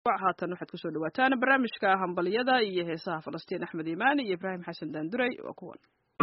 haatan waxaad kusoo dhawaataan barnaamijka hambalyada iyo heesaha falastiin axmed iimaani iyo ibraahim xasan daanduray waa kuwan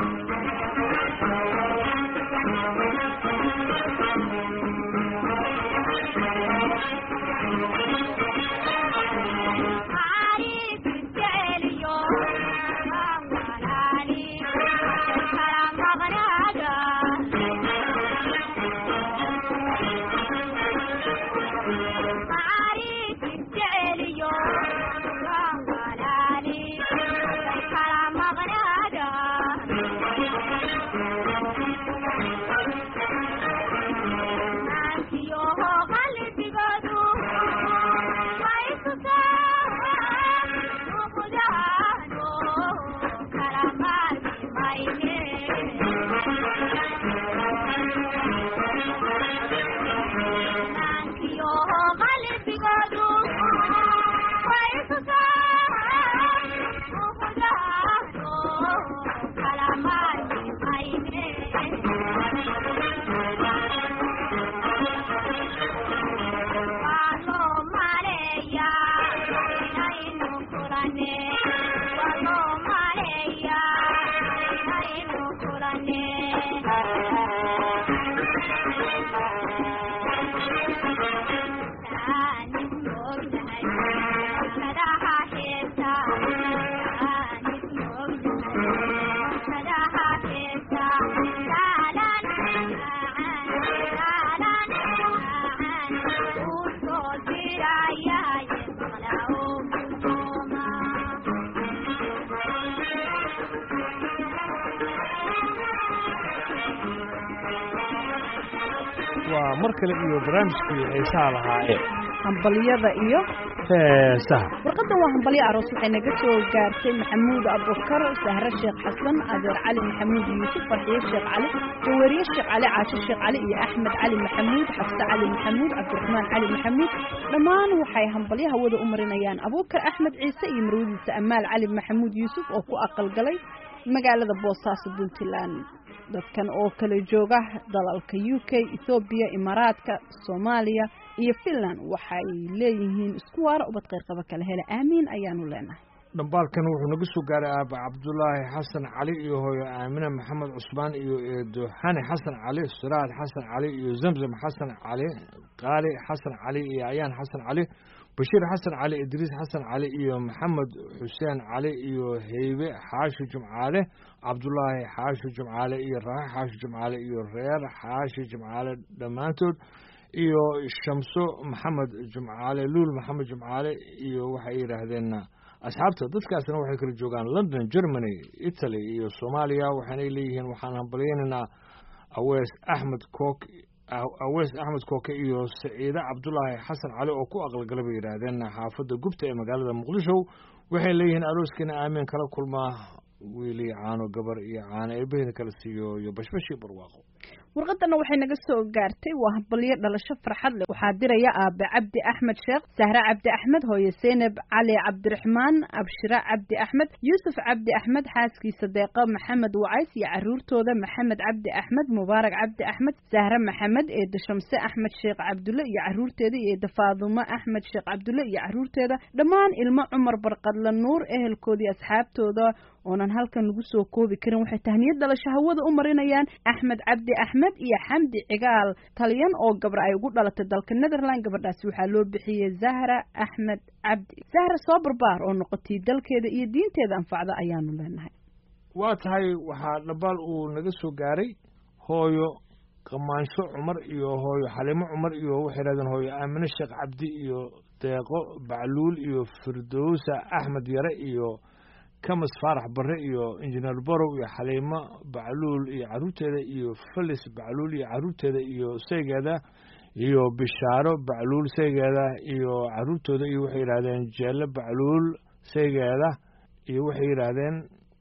waa mar kale iyo barnaamijkii xiisaha lahaa ee hambalyada iyo heesaha warqadan waa hambalyo aroos waxay naga soo gaartay maxamuud abubakar sahre sheekh xasan adeer cali maxamuud yuusuf farxiye sheekh cali jawariye sheekh cali caasho sheekh cali iyo axmed cali maxamuud xafse cali maxamuud cabdiraxmaan cali maxamuud dhammaan waxay hambalyo hawada u marinayaan abuukar axmed ciise iyo marwadiisa amaal cali maxamuud yuusuf oo ku aqalgalay magaalada boosaaso puntland dadkan oo kala jooga dalalka u k ethoobiya imaaraadka soomaaliya iyo finland waxay leeyihiin isku waara ubad qayrqaba kala hele aamiin ayaanu leenahay dhambaalkan wuxuu naga soo gaaray aaba cabdulaahi xasan cali iyo hooyo aamine maxamed cusmaan iyo eedoxani xasan cali siraad xasan cali iyo zamzam xasan cali qaali xasan cali iyo ayaan xasan cali bashiir xasan cali idriis xasan cali iyo maxamed xuseen cali iyo heybe xaashi jumcaale cabdulaahi xaashi jumcaale iyo raaxe xaashi jumcaale iyo reer xaashi jumcaale dhammaantood iyo shamso maxamed jumcaale luul maxamed jumcaale iyo waxay yidhaahdeen asxaabta dadkaasna waxay kala joogaan london germany italy iyo soomaaliya waxaanay leeyihiin waxaan hambalyaynaynaa awees axmed cook awees axmed kooke iyo saciide cabdulaahi xasan cali oo ku aqalgala bay yidhaahdeen xaafadda gubta ee magaalada muqdisho waxay leeyihiin arooskiina aamiin kala kulmaa wiili caano gabar iyo caano eebaheeda kala siiyo iyo bashbashii barwaaqo warqadana waxay naga soo gaartay waa hambalyo dhalasho farxad leh waxaa diraya aabe cabdi axmed sheekh sahre cabdi axmed hooye seynab cali cabdiraxmaan abshira cabdi axmed yuusuf cabdi axmed xaaskiisa deeqa maxamed wacays iyo caruurtooda maxamed cabdi axmed mubaarak cabdi axmed sahre maxamed eeda shamse axmed sheekh cabdulle iyo caruurteeda iyo eeda faadumo axmed sheekh cabdulle iyo caruurteeda dhammaan ilmo cumar barqadla nuur ehelkoodii asxaabtooda oonan halkan lagu soo koobi karin waxay tahniyad dhalasho hawada u marinayaan axmed cabdi axmed iyo xamdi cigaal talyan oo gabra ay ugu dhalatay dalka netherland gabadhaasi waxaa loo bixiyey zahra axmed cabdi zahra soo barbaar oo noqotay dalkeeda iyo diinteeda anfacda ayaanu leenahay waa tahay waxaa dhabaal uu naga soo gaaray hooyo qamaansho cumar iyo hooyo xalimo cumar iyo waxay yidhahdeen hooyo aamine sheekh cabdi iyo deeqo bacluul iyo firdowsa axmed yare iyo kamas faarax barre iyo injineer borow iyo xaliimo bacluul iyo caruurteeda iyo felis bacluul iyo caruurteeda iyo saygeeda iyo bishaaro bacluul saygeeda iyo caruurtooda iyo waxay yidhaahdeen jeelle bacluul saygeeda iyo waxay yidhaahdeen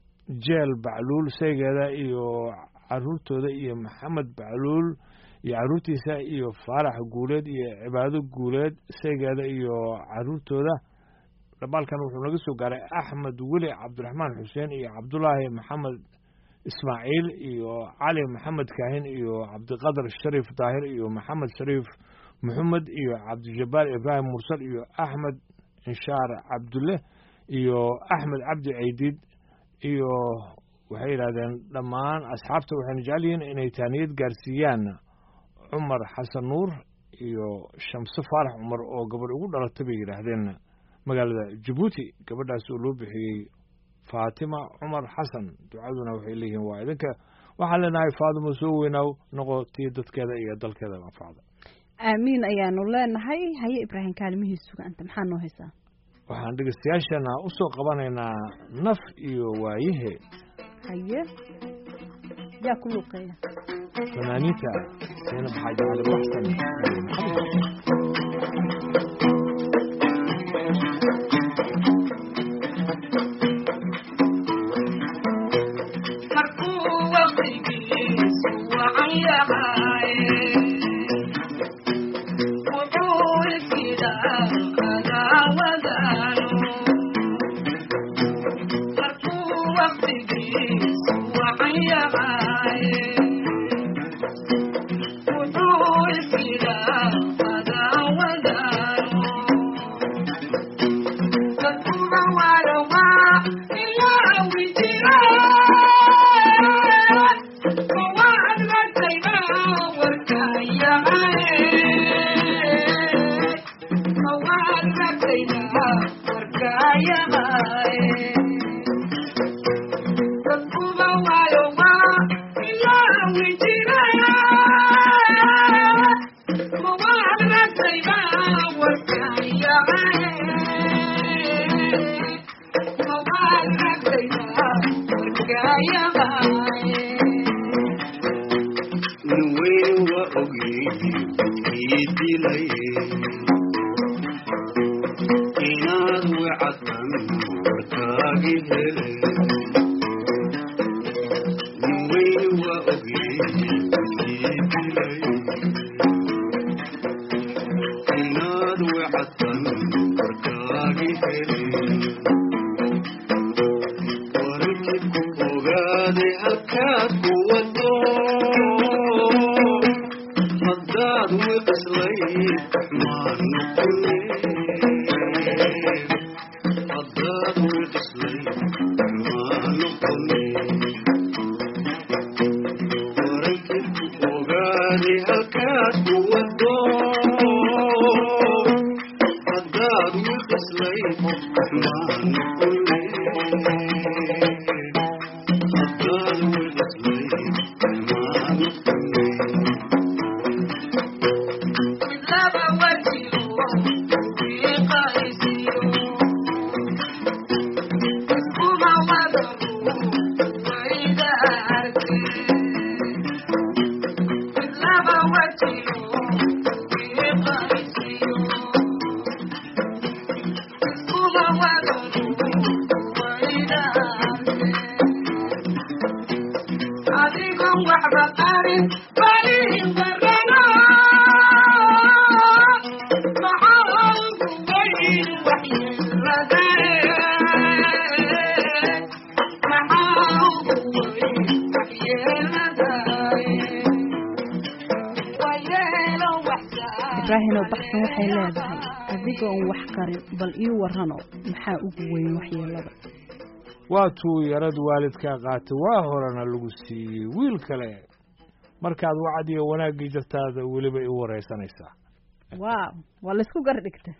jeel bacluul saygeeda iyo caruurtooda iyo maxamed bacluul iyo caruurtiisa iyo faarax guuleed iyo cibaado guuleed saygeeda iyo caruurtooda dhabaalkan wuxuu naga soo gaaray axmed weli cabdiraxmaan xuseen iyo cabdulaahi maxamed ismaaciil iyo cali maxamed kaahin iyo cabdiqadar shariif daahir iyo maxamed shariif maxamed iyo cabdijabbaar ibraahim mursal iyo axmed inshaar cabdulle iyo axmed cabdi ceydiid iyo waxay yidhahdeen dhammaan asxaabta waxayna jecel yihiin inay taaniyad gaarsiiyaan cumar xasan nuur iyo shamse faarax cumar oo gabadh ugu dhalatay bay yidhaahdeen magaalada jabuuti gabadhaas oo loo bixiyey faatima cumar xasan ducaduna waxay leeyihiin waa idinka waxaan leenahay faadimo soo weynaaw noqotii dadkeeda iyo dalkeeda anfacda aamiin ayaanu leenahay haye ibraahim kaalimihiis suganta maxaa noo haysaa waxaan dhegeystayaashana u soo qabanaynaa naf iyo waayahe haye yaa ku luuqeeya fanaaniinta seenab xaaji cali baxsan iyo maxamed ibraahino baxsan waxay leedahay adigoon wax qarin bal ii warrano maxaa ugu weyn waxyeelada waa tuu yarad waalidkaa qaatay waa horena lagu siiyey wiil kale markaad wacad iyo wanaaggii jartaada weliba i waraysanaysaa waaw waa laysku gar dhigta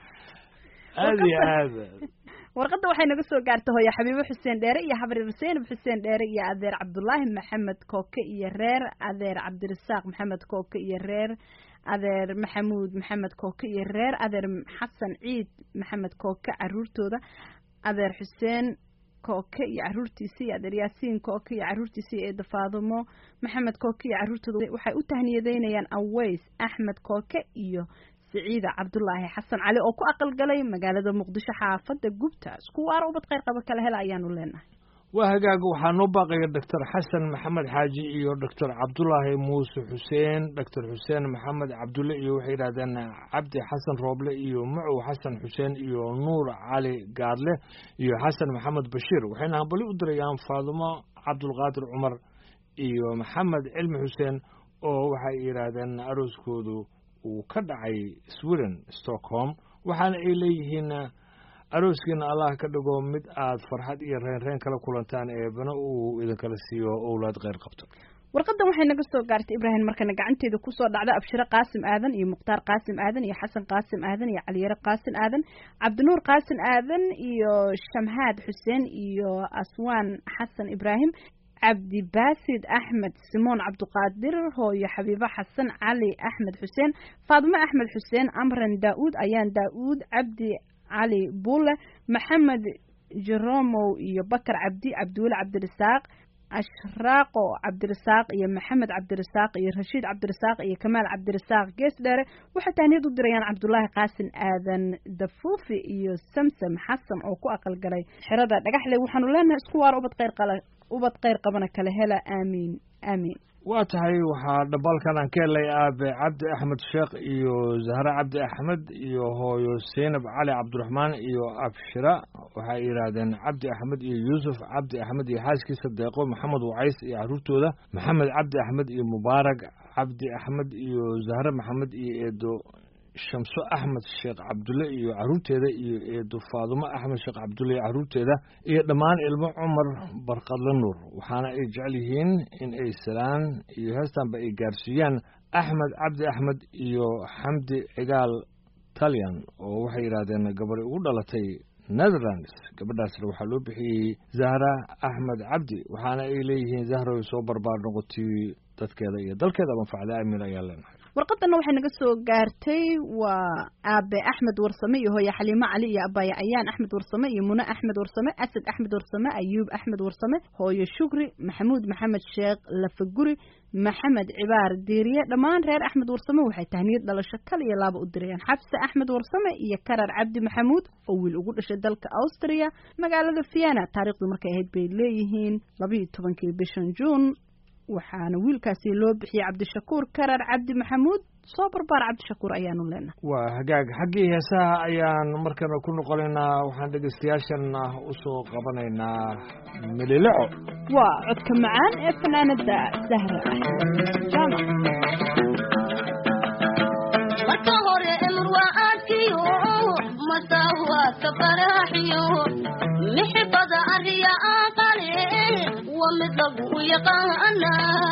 aada iyo aada warqadda waxay naga soo gaartay hooyo xabiibo xuseen dheere iyo xabrir zaynab xuseen dheere iyo adeer cabdulaahi maxamed kooke iyo reer adeer cabdirasaaq maxamed kooke iyo reer adeer maxamuud maxamed kooke iyo reer adeer xasan ciid maxamed kooke caruurtooda adeer xuseen kooke iyo caruurtiisa iyo adeer yaasiin kooke iyo caruurtiisa iyo eeda faadumo maxamed kooke iyo caruurtooda waxay u tahniyadeynayaan aways axmed kooke iyo siciida cabdulaahi xasan cali oo ku aqalgalay magaalada muqdisho xaafadda gubta isku waara ubad kheyr qaba kala hela ayaanu leenahay waa hagaaga waxaa noo baaqaya doctor xasan maxamed xaaji iyo doctor cabdulaahi muuse xuseen doctor xuseen maxamed cabdulle iyo waxay yidhahdeen cabdi xasan rooble iyo macow xasan xuseen iyo nuur cali gaadle iyo xasan maxamed bashiir waxayna hambali u dirayaan faadumo cabdulqaadir cumar iyo maxamed cilmi xuseen oo waxay yidhaahdeen arooskoodu uu ka dhacay sweden stockholm waxaana ay leeyihiin arooskiina allah ka dhigo mid aad farxad iyo reenreen kala kulantaan eebana uu idinkala siiyo owlaad kheyr qabto warqadan waxay naga soo gaartay ibraahim markana gacanteeda kusoo dhacda abshire qaasim aadan iyo mukhtaar qaasim aadan iyo xasan qaasim aadan iyo caliyare qaasim aadan cabdinuur qaasim aadan iyo shamhaad xuseen iyo aswaan xasan ibraahim cabdibaasid axmed simoon cabdiqaadir hooyo xabiibo xasan cali axmed xuseen faadimo axmed xuseen amran daa-uud ayaan daa-uud cabdi cali buule maxamed jeromow iyo bakar cabdi cabdiweli cabdirasaaq ashraaqo cabdirasaaq iyo maxamed cabdirasaaq iyo rashiid cabdirasaaq iyo kamaal cabdirasaaq gees dheere waxay tahniyad u dirayaan cabdulaahi qaasin aadan dafuufi iyo samsam xasan oo ku aqalgalay xerada dhagaxle waxaanu leenahay isku waar ubad kheyr qala ubad kheyr qabana kala hela aamiin aamiin waa tahay waxaa dhabalkan aan ka helay aabe cabdi axmed sheekh iyo zahre cabdi axmed iyo hooyo seynab cali cabdiraxmaan iyo abshira waxay yidhaahdeen cabdi axmed iyo yuusuf cabdi axmed iyo xaaskiisa deeqo maxamed wacays iyo caruurtooda maxamed cabdi axmed iyo mubaarak cabdi axmed iyo zahre maxamed iyo eedo shamso axmed sheekh cabdulle iyo caruurteeda iyo eedo faadumo axmed sheekh cabdulle iyo caruurteeda iyo dhammaan ilmo cumar barqadle nuur waxaana ay jecel yihiin in ay salaan iyo heestanba ay gaarsiiyaan axmed cabdi axmed iyo xamdi cigaal talyan oo waxay yidhaahdeen gabadhi ugu dhalatay netherlands gabadhaasna waxaa loo bixiyey zahra axmed cabdi waxaana ay leeyihiin zahroy soo barbaar noqotay dadkeeda iyo dalkeeda manfacda aamin ayaa leenahay warqadana waxay naga soo gaartay waa aabe axmed warsame iyo hooye xaliimo cali iyo abaaye ayaan axmed warsame iyo mune axmed warsame asad axmed warsame ayuub axmed warsame hooye shukri maxamuud maxamed sheekh lafaguri maxamed cibaar diiriye dhammaan reer axmed warsame waxay tahniyad dhalasho kal iyo laaba u dirayaan xabse axmed warsame iyo karar cabdi maxamuud oo wiil ugu dhashay dalka austria magaalada vienna taariikhdu markay ahayd bay leeyihiin labayo tobankii bishan juun waxaana wiilkaasi loo bixiyey cabdishakuur karar cabdi maxamuud soo barbaar cabdishakuur ayaanu leenahay waa hagaag xaggii heesaha ayaan markana ku noqonaynaa waxaan dhegeystayaashana usoo qabanaynaa milileco waa codka macaan ee fanaanada sahra axmed jaamac marka hore emurwaaadkiyo masawaadka baraaxiyo mixibada ariya aqale wa mid lagu yaqaana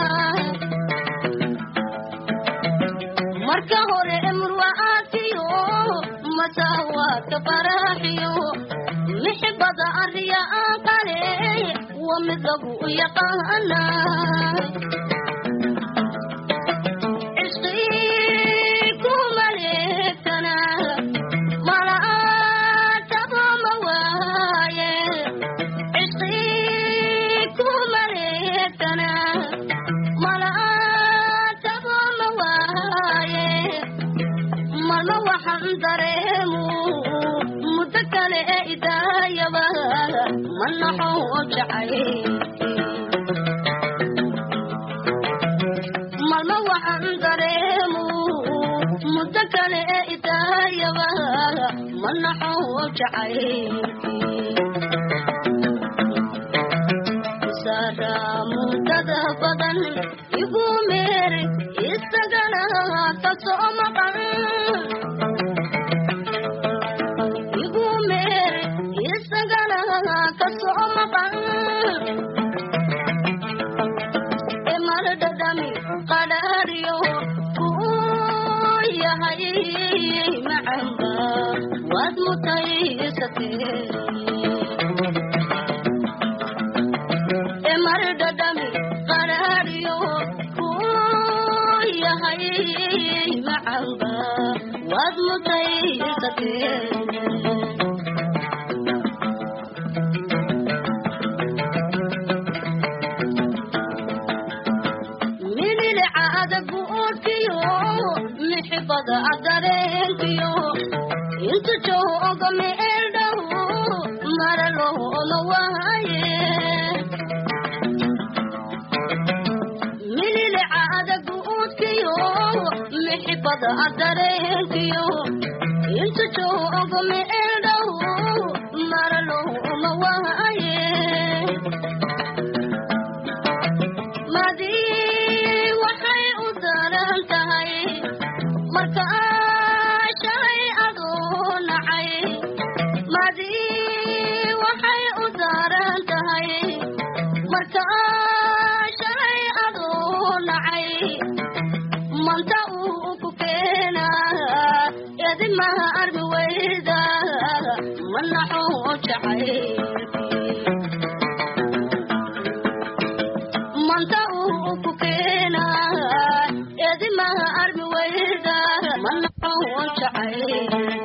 marka hore emurwaaadkiyo masawaadka baraaxiyo mixibada ariya aqale wa mid lagu yaqaana malma waxaan dareemu muddo kale ee idaayaba manaxo jacay sara muddada badan igu meeri isagana kasoo maqan igu meeri isagana kasoo maqan emardadami qadhaariyo kuu yahay macamba waad mutaysatee emardadami qadhaariyo kuu yahay macamba waad mutaysatee mixibada adareenkiyo intu jooga meeldhow mara looma waaye mililica adaguudkiyo mixibada adareenkiyo intu jooga meeldhow mara looma waaye madii waxay u daran tahay marka shalay aduu nacay madi manaxo jacaylkii manta uu ku keenaa edimaha armi weyda manaxo jacaylkii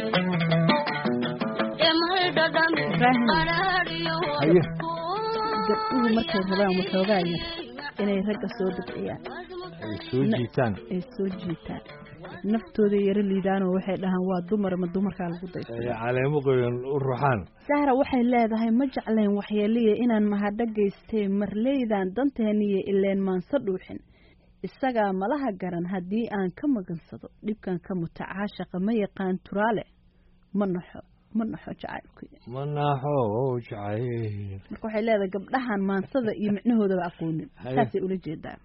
emaydhadhan Ibraahim. qaraariyo Haye. gabdhuhu markay rabaan waxoogaa yar inay ragga soo dabciyaan ay soo jiitaan ay soo jiitaan naftooda yaro liidaanoo waxay dhahaan waa dumar ma dumarkaa lagu daysa ay caleemo qoyan u ruxaan sahra waxay leedahay ma jeclayn waxyeeliya inaan mahadho geystee marleydan danteeniyo ileen maanse dhuuxin isagaa malaha garan haddii aan ka magansado dhibkan ka muta caashaqa ma yaqaan turaale ma naxo ma naxo jacaylkuy manaxo jacayl marka waxay leedahay gabdhahan maansada iyo micnahoodaba aqoonin Haye. saasay ula jeedaan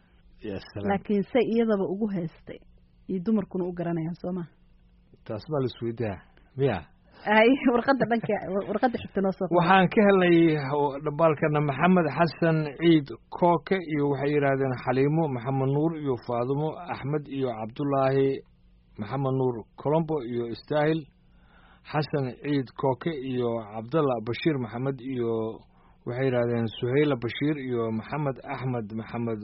ya salaam laakiin say iyadaba ugu heystay iyo dumarkuna u garanayaan soo maha taas baa la isweydaa miya ay warqadda dhanka warqadda xigta noo soo qor. waxaan ka helnay dhambaalkana maxamed xasan ciid kooke iyo waxay yidhaahdeen xaliimo maxamed nuur iyo faadumo axmed iyo cabdulaahi maxamed nuur colombo iyo istaahil xasan ciid kooke iyo cabdalla bashiir maxamed iyo waxay yidhaahdeen suhayla bashiir iyo maxamed axmed maxamed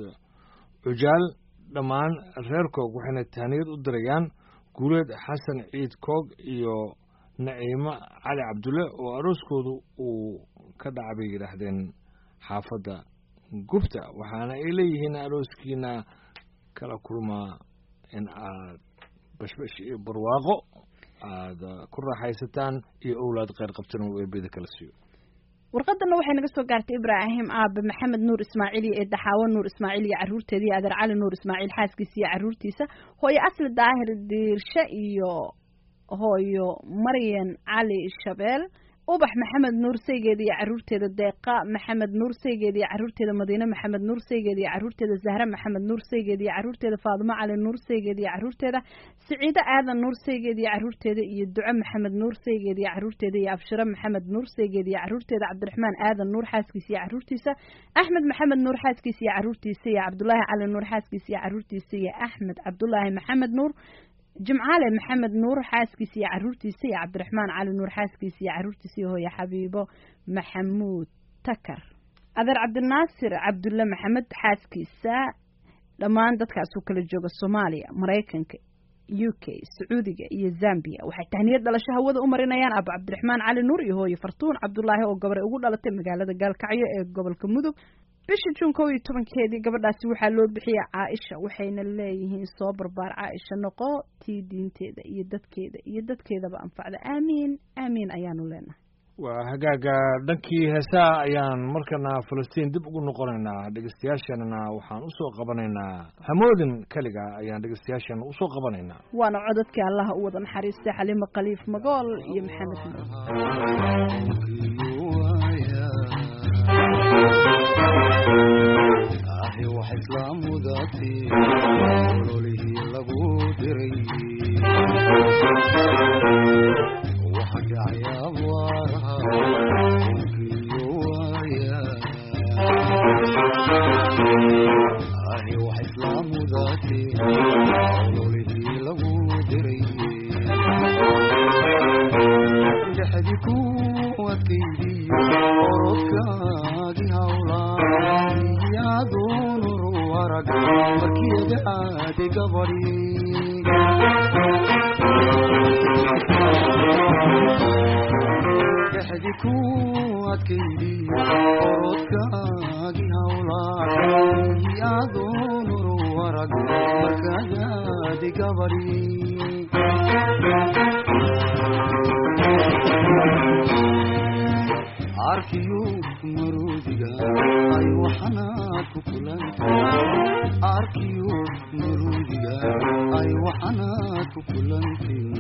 cujaal dhammaan reer koog waxayna tahniyad u dirayaan guuleed xasan ciid koog iyo naciimo cali cabdulle oo arooskoodu uu ka dhaca bay yidhaahdeen xaafadda gubta waxaana ay leeyihiin arooskiina kala kulmaa in aad bashbash iyo barwaaqo aada ku raaxaysataan iyo owlaad kheyr qabtan uu eebeda kala siiyo warqadana waxay naga soo gaartay ibraahim aabe maxamed nuur ismaaciil iyo eedaxaawo nuur ismaaciil iyo caruurteeda iyo adeer cali nuur ismaaciil xaaskiisa iyo caruurtiisa hooyo asli daahir diirshe iyo hooyo maryan cali shabeel ubax maxamed nuur saygeeda iyo caruurteeda deeqa maxamed nuur saygeeda iyo caruurteeda madiine maxamed nuur saygeeda iyo caruurteeda zahre maxamed nuur saygeeda iyo caruurteeda faadimo cali nuur saygeeda iyo caruurteeda siciido aadan nuur saygeeda iyo caruurteeda iyo duco maxamed nuur saygeeda iyo caruurteeda iyo abshiro maxamed nuur saygeeda iyo caruurteeda cabdiraxmaan aadan nuur xaaskiisa iyo caruurtiisa axmed maxamed nuur xaaskiisa iyo caruurtiisa iyo cabdulaahi cali nuur xaaskiisa iyo caruurtiisa iyo axmed cabdulaahi maxamed nuur jimcaale maxamed nuur xaaskiisa iyo caruurtiisa iyo cabdiraxmaan cali nuur xaaskiisa iyo caruurtiisa iyo hooye xabiibo maxamuud takar adeer cabdinaasir cabdulle maxamed xaaskiisa dhammaan dadkaas uu kala jooga soomaaliya maraykanka u k sacuudiga iyo zambia waxay tahniyad dhalasho hawada u marinayaan abu cabdiraxmaan cali nuur iyo hooye fartuun cabdulaahi oo gabray ugu dhalatay magaalada gaalkacyo ee gobolka mudug bishii juun kow iyo tobankeedii gabadhaasi waxaa loo bixiyay caaisha waxayna leeyihiin soo barbaar caaisha noqo tii diinteeda iyo dadkeeda iyo dadkeedaba anfacda aamiin aamiin ayaanu leenahay waa hagaaga dhankii heesaha ayaan markana falastiin dib ugu noqonaynaa dhegeystayaasheenana waxaan usoo qabanaynaa hamoodin keliga ayaan dhegeystayaasheena usoo qabanaynaa waana codadkii allaha u wada naxariistay xaliimo khaliif magool iyo maxamed nuur ahi wax islaamudaati ololihii lagu diray waxa dhacaya abaaraha onkiyo waaya ahi wax islaamudaati ololihii lagu diray dhexdi ku adkaydiyo orodkaagi hawlaa yaadunuru arag markiyada aadi gabadhi dhexdi ku adkaydiyo orodkaagi hawlaa yaadunuru arag markadaadi gabadhi arkiyo maruudiga ay waxanaad ku kulanta arkiyo maruudiga ay waxanaad ku kulantin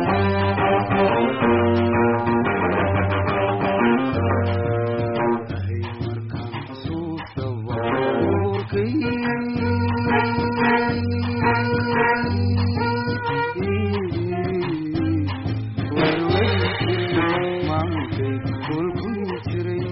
ahay markaan xasuustaba urkay maankay kulku jiray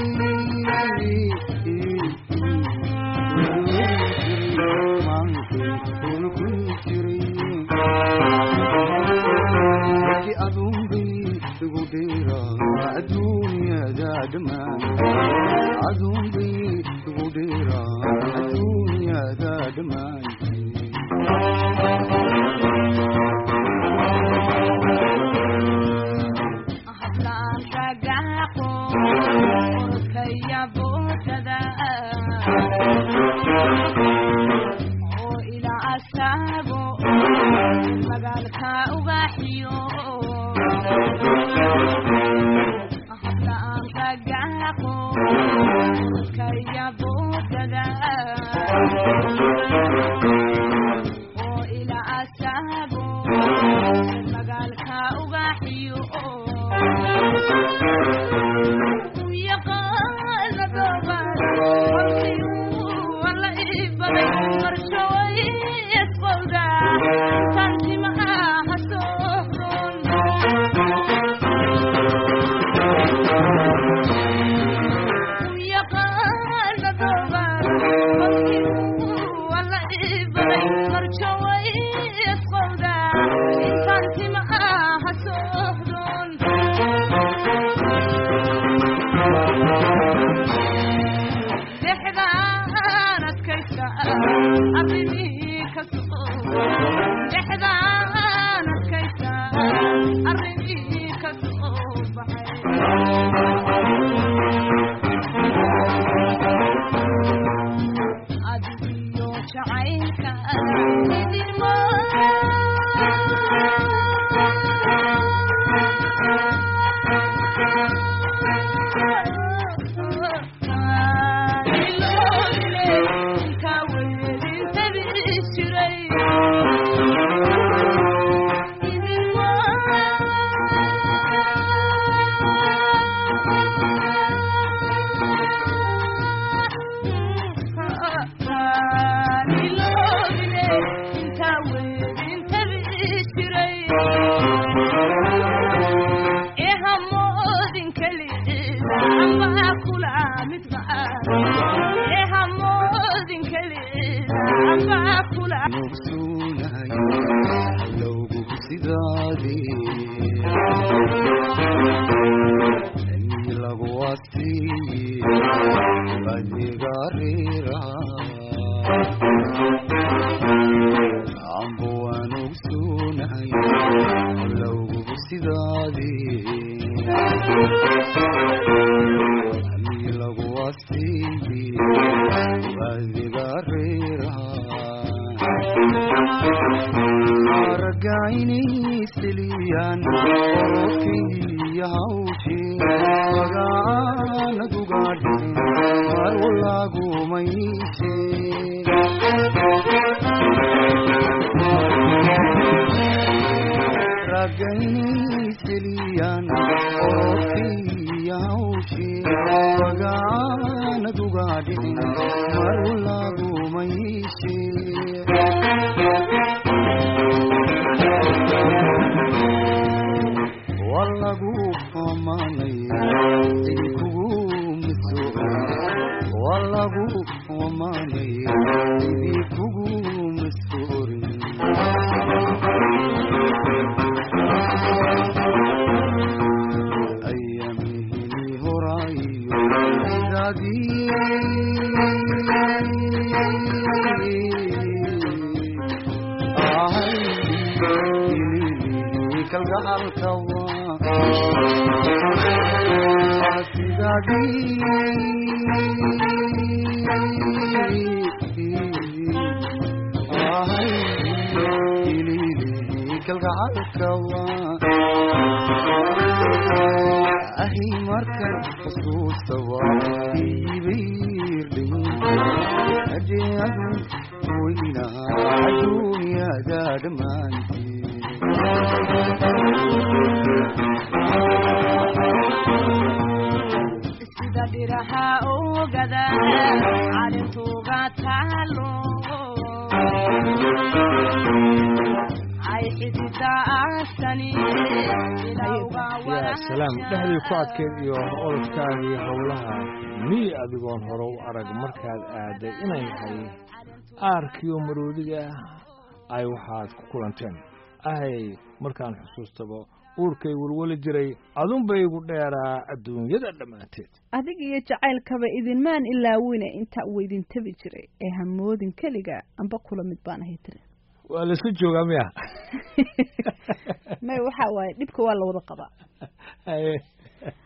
urkay maankay asaago magaalka ugaxiyo habla aan ragaaqo kaya boodada oo ila asaago magaalka ugaxiyo yaqaana doobaan wala ibaday marshaway isqowda tantimaha hasoon yaqaana doobaan wala ibaday marshaway isqowda tantimaha hasoon dhexdaan adkaysta arrimihii ka soco dhexdaan adkaysta arrimihii ka soo baxay adigiyo jacaylka idinma nugsuunahay lowgu sidaadii anii lagu wasiiye adiga reera ambo waa nugsuunahay lowgu sidaadii anii lagu wasiiye adiga reera aragaynayseliyaan okiya hawshii magaanadugaadhin mar walagumayse ragaynayseliyaan okiya hawshii magaanadugaadhin mar walagumayse walagu amanaya cidi kugu miso walagu amanaya cidi kugu misorin ayamihini horayo sidadii kalgacalkawa sidadii kalgacalkawa ahi markan xusuustawa iibayrdhin ajeadu weyna adduunyada dhammaantii sida dhiraha ogada calintuga taalo ay xidida asani ilawga yaa salaam dhexdii ku adkeyd iyo orodkaaga iyo howlaha miy adigoon hore u arag markaad aaday inay hay aarkiyo maroodiga ay waxaad ku kulanteen ahay markaan xusuustaba uurkay welweli jiray adunba igu dheeraa adduunyada dhammaanteed adig iyo jacaylkaba idinmaan ilaawine intaa uu idin tabi jiray ee hamoodin keliga amba kula mid baan ahay tiri waa laisku joogaa miya may waxa waaye dhibka waa la wada qabaa Haye.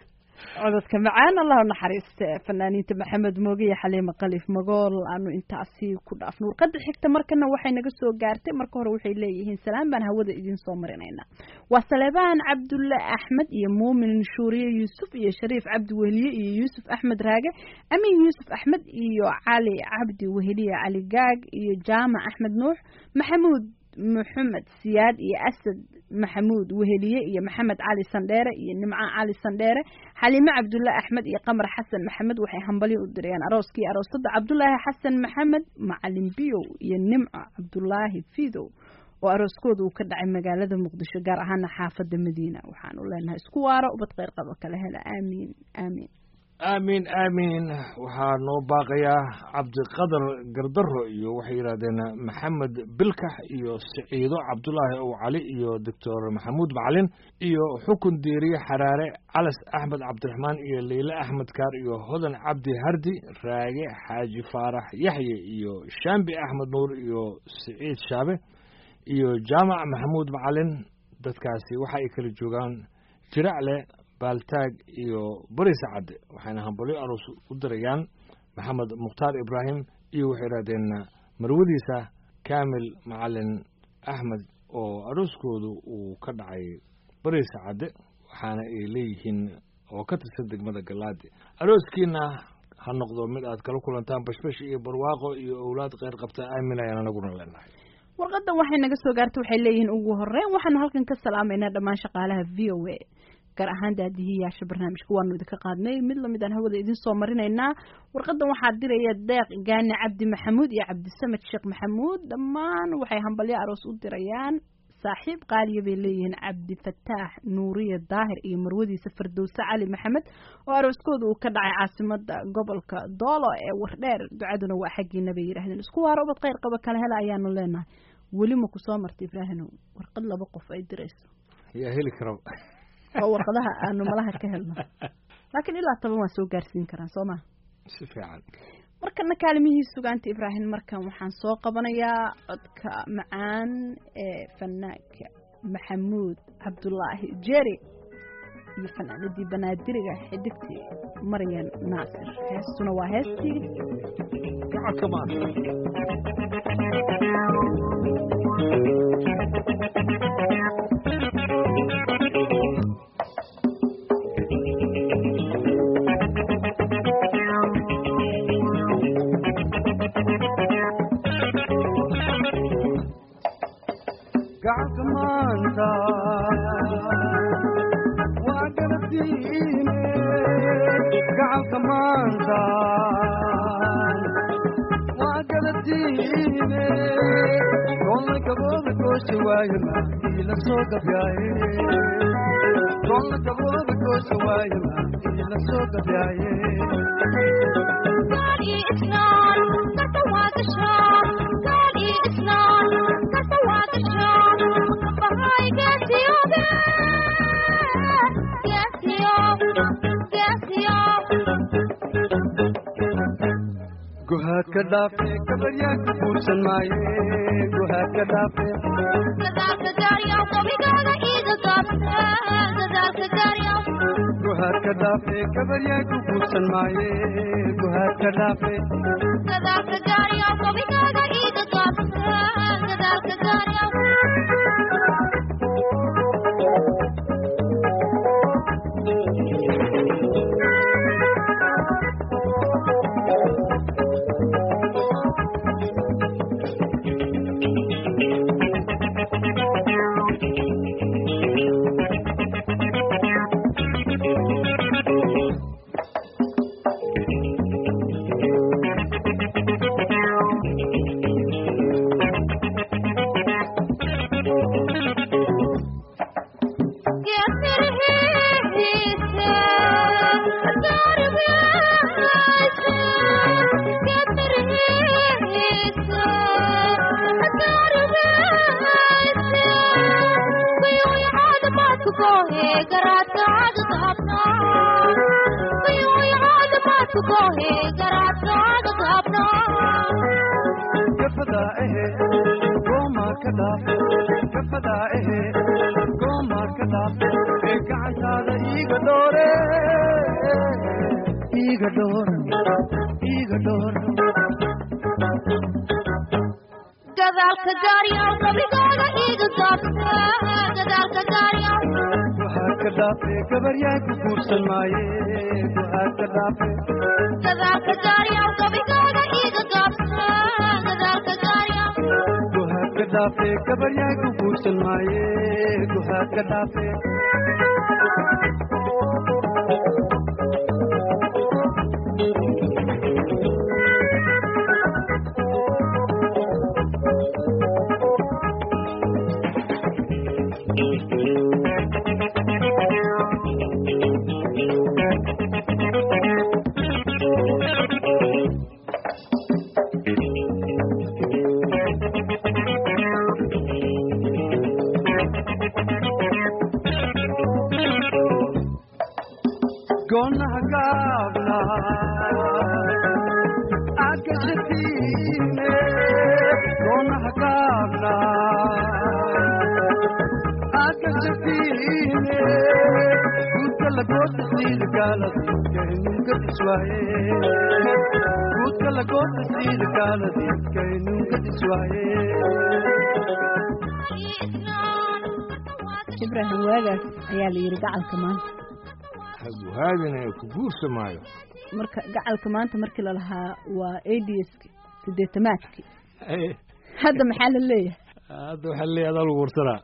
cododka macaan allah u naxariiste fanaaniinta maxamed mooge iyo xaliime kalif magool aanu intaasi ku dhaafno warqada xigta markana waxay naga soo gaartay marka hore waxay leeyihiin salaam baan hawada idin soo marinaynaa waa saleebaan cabdulle axmed iyo muumin shuuriye yuusuf iyo shariif cabdi weheliye iyo yuusuf axmed raage amin yuusuf axmed iyo cali cabdi weheliye cali gaag iyo jaamac axmed nuux maxamuud maxamed siyaad iyo asad maxamuud weheliye iyo maxamed cali sandheere iyo nimco cali sandheere xaliime cabdulle axmed iyo qamar xasan maxamed waxay hambalyo u dirayaan arooskii aroosada cabdulaahi xasan maxamed macalin biyow iyo nimco cabdulaahi fidow oo arooskooda uu ka dhacay magaalada muqdisho gaar ahaana xaafada madiina waxaan u leenahay isku waaro ubad kheyr qaba kala hela aamiin aamiin aamiin aamiin waxaa noo baaqayaa cabdiqadar gardaro iyo waxay yidhahdeen maxamed bilkax iyo siciido cabdulaahi ow cali iyo doctor maxamuud macalin iyo xukun diiriye xaraare calas axmed cabdiraxmaan iyo leyle axmed kaar iyo hodan cabdi hardi raage xaaji faarax yaxye iyo shaambi axmed nuur iyo siciid shaabe iyo jaamac maxamuud macalin dadkaasi waxa ay kala joogaan jiracle baaltaag iyo bariisa cadde waxayna hambalyo aroos u dirayaan maxamed mukhtaar ibraahim iyo waxay yidhahdeen marwadiisa kaamil macalin axmed oo arooskoodu uu ka dhacay bariisa cadde waxaana ay leeyihiin oo ka tirsan degmada galaadi arooskiina ha noqdo mid aad kala kulantaan bashbash iyo barwaaqo iyo owlaad kheyr qabta aamin ayaan anaguna leenahay warqadan waxay naga soo gaartay waxay leeyihiin ugu horeyn waxaanu halkan ka salaamaynaa dhammaan shaqaalaha v o a gaar ahaan daadihiyaasha barnaamijka waanu idinka qaadnay mid lamid aan hawada idin soo marinaynaa warqadan waxaa diraya deeq gaani cabdi maxamuud iyo cabdisamed sheekh maxamuud dhammaan waxay hambalyo aroos u dirayaan saaxiib qaaliya bay leeyihiin cabdifataax nuuriya daahir iyo marwadiisa fardowse cali maxamed oo arooskooda uu ka dhacay caasimada gobolka doolo ee wardheer ducaduna waa xaggiina bay yidhaahdeen isku waaro ubad kheyr qaba kala hela ayaanu leenahay weli ma ku soo martay ibraahinow warqad laba qof ay dirayso yaa heli kara oo warqadaha aanu malaha ka helno laakiin ilaa toban waa soo gaarsiin karaan soo ma si fiican markana kaalimihii sugaanta ibraahim markan waxaan ssoo qabanayaa codka macaan ee fanaanka maxamuud cabdulaahi jeri iyo fanaanadii banaadiriga xidigtii maryan naasir heestuna waa heestii gacalka maanta gacalka maanta waa garabtiine gacalka maanta waa garabtiine kolla gabooda goosha waayana ila soo gabyaaye kolla gabooda goosha waayana ila soo gabyaaye guhaad ka dhaafe gabaryaa ka guursan maaye guhaad ka dhaafe guhaad ka dhaafe gabaryaa ku guursan maaye guhaad ka dhaafe gafadaa ehe goomaa ka dhaaf gafadaa ehe goomaa ka dhaaf ee gacantaada iiga doore iga dhowr iga dhowr gadaalka gaaryaw gabigooda iga gaabsa gadaalka gaaryaw waxaad ka dhaafee gabaryaan ku guursan maaye waxaad ka dhaafee gadaalka gaaryaw gabigooda iga gaabsa gadaalka gaaryaw waxaad ka dhaafee gabaryaan ku guursan maaye waxaad ka dhaafee goonaha gaabna agashatiine goonaha gaabna agashatiine guudka lagoota siida gaaladiiskaynunka diswaaye guudka lagoota siida gaaladiiskaynunka diswaaye ibraahim waagaas ayaa la yidhi gacalka maanta haguhaadina ku guursamaayo marka gacalka maanta markii lalahaa waa adski sideetamaadki hadda maxaa la leeyahay hadda waxaa leeyahay adaa lagu warsanaa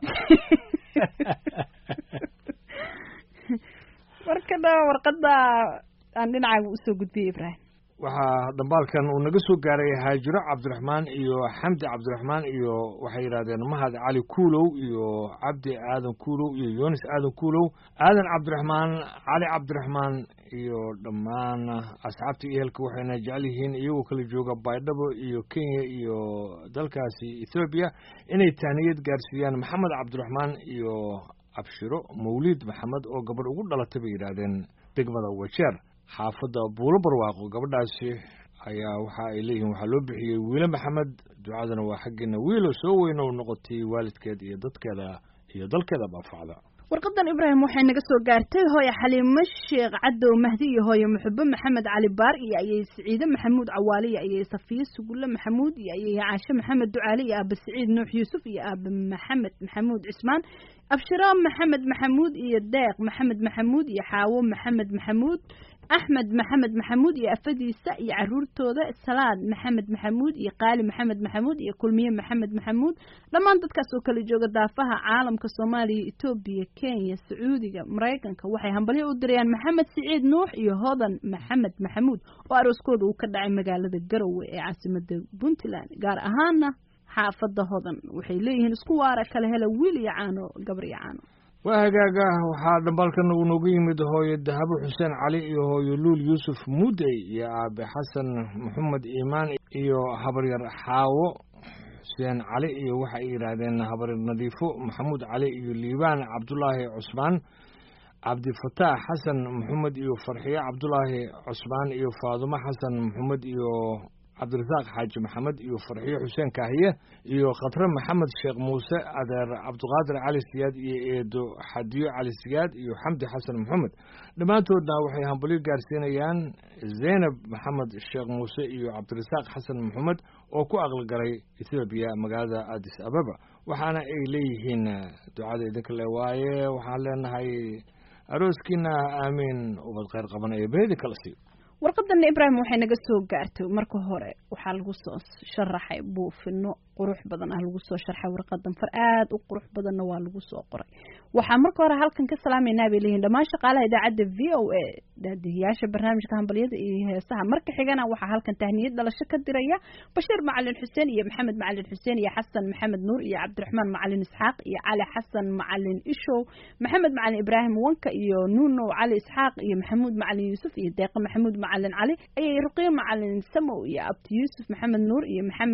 markana warqada aan dhinacaaga usoo gudbiyey ibraahim waxaa dhambaalkan uu naga soo gaaray haajiro cabdiraxmaan iyo xamdi cabdiraxmaan iyo waxay yidhahdeen mahad cali kuulow iyo cabdi aadan kuulow iyo yunis aadan kuulow aadan cabdiraxmaan cali cabdiraxmaan iyo dhammaan asxaabta iyo ehelka waxayna jecel yihiin iyagoo kala jooga baydhabo iyo kenya iyo dalkaasi ethoobiya inay tahniyad gaarsiiyaan maxamed cabdiraxmaan iyo abshiro mawliid maxamed oo gabadh ugu dhalatay bay yidhaahdeen degmada wajeer xaafadda buulo barwaaqo gabadhaasi ayaa waxa ay leeyihiin waxaa loo bixiyey wiile maxamed ducadana waa xaggeena wiilo soo weyno u noqotay waalidkeed iyo dadkeeda iyo dalkeeda baafacda warqadan ibraahim waxay naga soo gaartay hooye xaliimo sheekh cadow mahdi iyo hooye muxube maxamed cali baar iyo ayay siciide maxamuud cawaale iyo ayay safiye sugulle maxamuud iyo ayay caashe maxamed ducaale iyo aaba siciid nuux yuusuf iyo aaba maxamed maxamuud cismaan abshiro maxamed maxamuud iyo deeq maxamed maxamuud iyo xaawo maxamed maxamuud axmed maxamed maxamuud iyo afadiisa iyo caruurtooda salaad maxamed maxamuud iyo qaali maxamed maxamuud iyo kulmiye maxamed maxamuud dhammaan dadkaas oo kala jooga daafaha caalamka soomaaliya etoobiya kenya sacuudiga maraykanka waxay hambalyo u dirayaan maxamed siciid nuux iyo hodan maxamed maxamuud oo arooskooda uu ka dhacay magaalada garowe ee caasimada puntland gaar ahaana xaafada hodan waxay leeyihiin isku waara kala hela wiil iyo caano gabar iyo caano waa hagaaga waxaa dhambaalkan uu noogu yimid hooyo dahabo xuseen cali iyo hooyo luul yuusuf mudey iyo aabe xasan maxamed iimaan iyo habaryar xaawo xuseen cali iyo waxa ay yidhaahdeen habaryar nadiifo maxamuud cali iyo liibaan cabdulaahi cusmaan cabdifataax xasan maxamed iyo farxiye cabdulaahi cusmaan iyo faadumo xasan maxamed iyo cabdirasaaq xaaji maxamed iyo farxiyo xuseen kaahiye iyo khatre maxamed sheekh muuse adeer cabdiqaadir cali siyaad iyo eedo xadiyo cali siyaad iyo xamdi xasan maxamed dhammaantoodna waxay hambalyo gaarsiinayaan zaynab maxamed sheekh muuse iyo cabdirasaaq xasan maxamed oo ku aqalgalay ethoobiya magaalada addis ababa waxaana ay leeyihiin ducada idinka le waaye waxaan leenahay arooskiina aamiin ubad kheyr qaban ee beedi kala siiyo warqadana ibraahim waxay naga soo gaartay marka hore waxaa lagu soo sharaxay buufino qurux badan ah lagu soo sharxay warqadan far aad u qurux badanna waa lagu soo qoray waxaa marka hore halkan ka salaameynaa bay leeyihin dhammaan shaqaalaha idaacadda v o a daadihiyaasha barnaamijka hambalyada iyo heesaha marka xigana waxaa halkan tahniyad dhalasho ka diraya bashiir macalin xuseen iyo maxamed macalin xuseen iyo xasan maxamed nuur iyo cabdiraxmaan macalin isxaaq iyo cali xasan macalin ishow maxamed macalin ibraahim wanka iyo nuunow cali isxaaq iyo maxamuud macalin yuusuf iyo deeqa maxamuud macalin cali ayay ruqiyo macalin samow iyo abdi yuusuf maxamed nuur iyo maxamed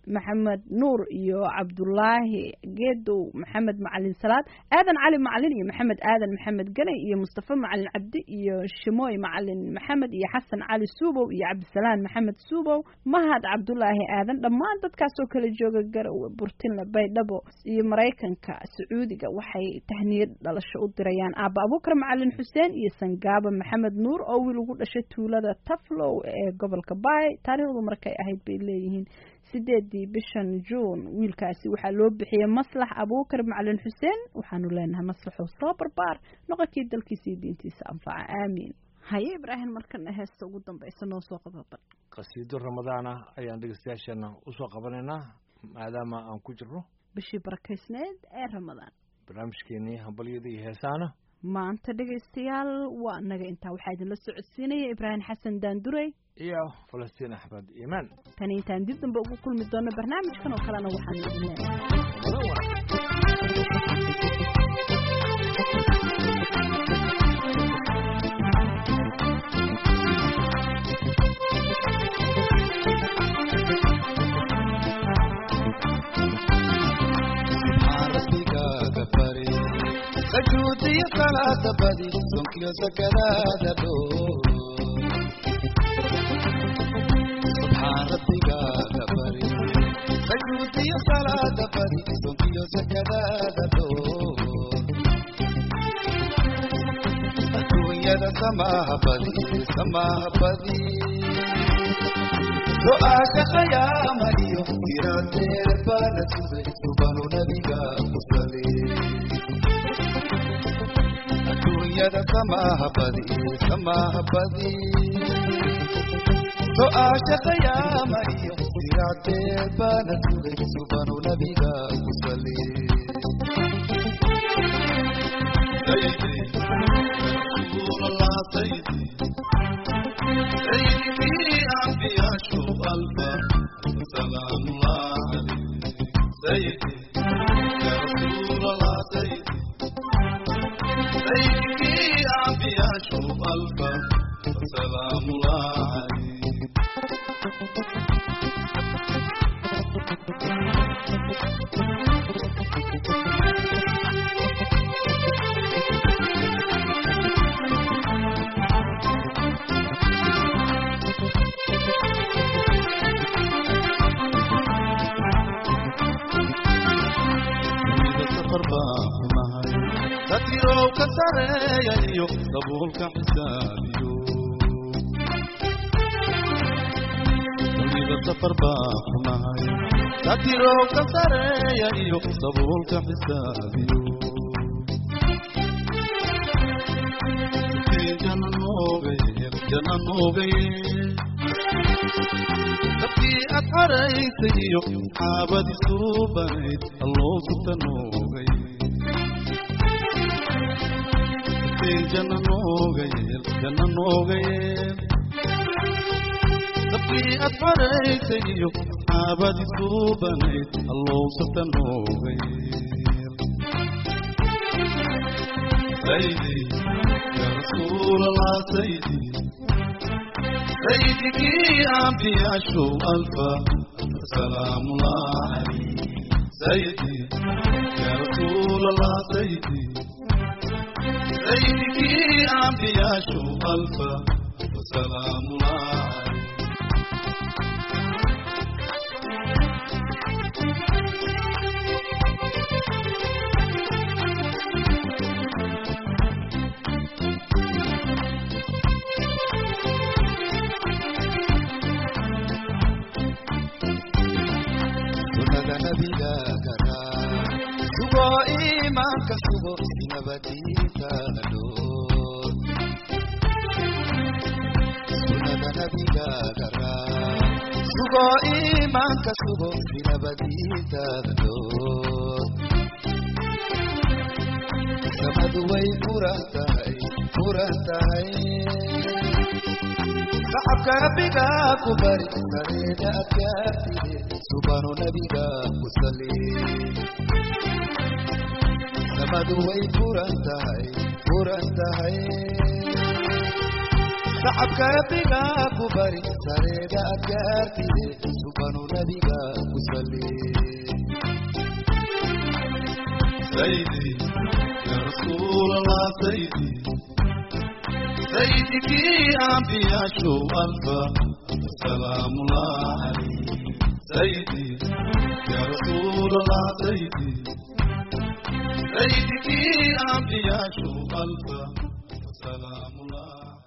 maxamed nuur iyo cabdulaahi geedow maxamed macalin salaad aadan cali macalin iyo maxamed aadan maxamed ganay iyo mustafa macalin cabdi iyo shimooy macalin maxamed iyo xasan cali suubow iyo cabdisalaan maxamed suubow mahad cabdulaahi aadan dhammaan dadkaasoo kala jooga garowe burtinle baydhabo iyo maraykanka sacuudiga waxay tahniyad dhalasho u dirayaan aaba abuukar macalin xuseen iyo sangaaba maxamed nuur oo wiil ugu dhashay tuulada taflow ee gobolka baay taariikhdu markay ahayd bay leeyihiin sideedii bishan juun wiilkaasi waxaa loo bixiyey maslax abuukar macalin xuseen waxaanu leenahay maslaxow soo barbaar noqonkii dalkiisa iyo diintiisa anfaca aamiin haye ibraahim markana heesta ugu dambaysa noo soo qababan qasiido ramadaana ayaan dhegeystayaasheena usoo qabanaynaa maadaama aan ku jirno bishii barakaysneed ee ramadaan barnaamijkeenii hambalyada iyo heesaana maanta dhegaystayaal waa naga intaa waxaa idinla socodsiinaya ibraahim xasan daandurey iyo falastiin axmed iimaan tani intaan dib dambe ugu kulmi doono barnaamijkan oo kalena waxaanu idin leenahay sujuudiyo salaada badi sonkiyo sakadaada dhoo subxaan rabbigaaga bari sujuudiyo salaada badi sonkiyo sakadaada dhoo adduunyada samaaha badi samaaha badi do-aasha khayaama iyo tirateer baana sugay subanu nabiga ku sali adduunyada samaaha badi samaaha badi do-aasha khayaama iyo tirateer baana sugay subanu nabiga ku sali سيدي أنبياء شو ألفا سلام الله عليك سيدي يا رسول الله سيدي سيدي أنبياء شو ألفا سلام الله عليك dadkirow ka sareeyayo dabuulka xisaabiyo duniba safar baa xumahay dadkirow ka sareeyayo dabuulka xisaabiyo jana noogaye jana noogaye dadkii aad xaraysay iyo xaabadii suubanayd alloo suta noogaye jana noogayeel jana noogayeel dabkii aad xaraysay iyo xaabadii suubanayd allowsata noogayeel saydi yaa rasuulallah saydi saydikii ambiyaashu alfa salaamullah calayh saydi yaa rasuulallah saydi سيدك أنبياء شو ألفا وسلام الله sunnada nabiga garaa sugo iimaanka sugo nabadiintaada dhoor sunnada nabiga garaa sugo iimaanka sugo nabadiintaada dhoor samadu way furan tahay furan tahay shacabka rabbiga ku bari sareeda adkaartide subanu nabiga ku sali samadu way furan tahay furan tahay shacabka rabbiga ku bari sareeda adkaartide subanu nabiga ku salli سيدي يا رسول الله سيدي سيدك أنبياء شو ألفا سلام الله عليك سيدي يا رسول الله سيدي سيدك أنبياء شو ألفا سلام الله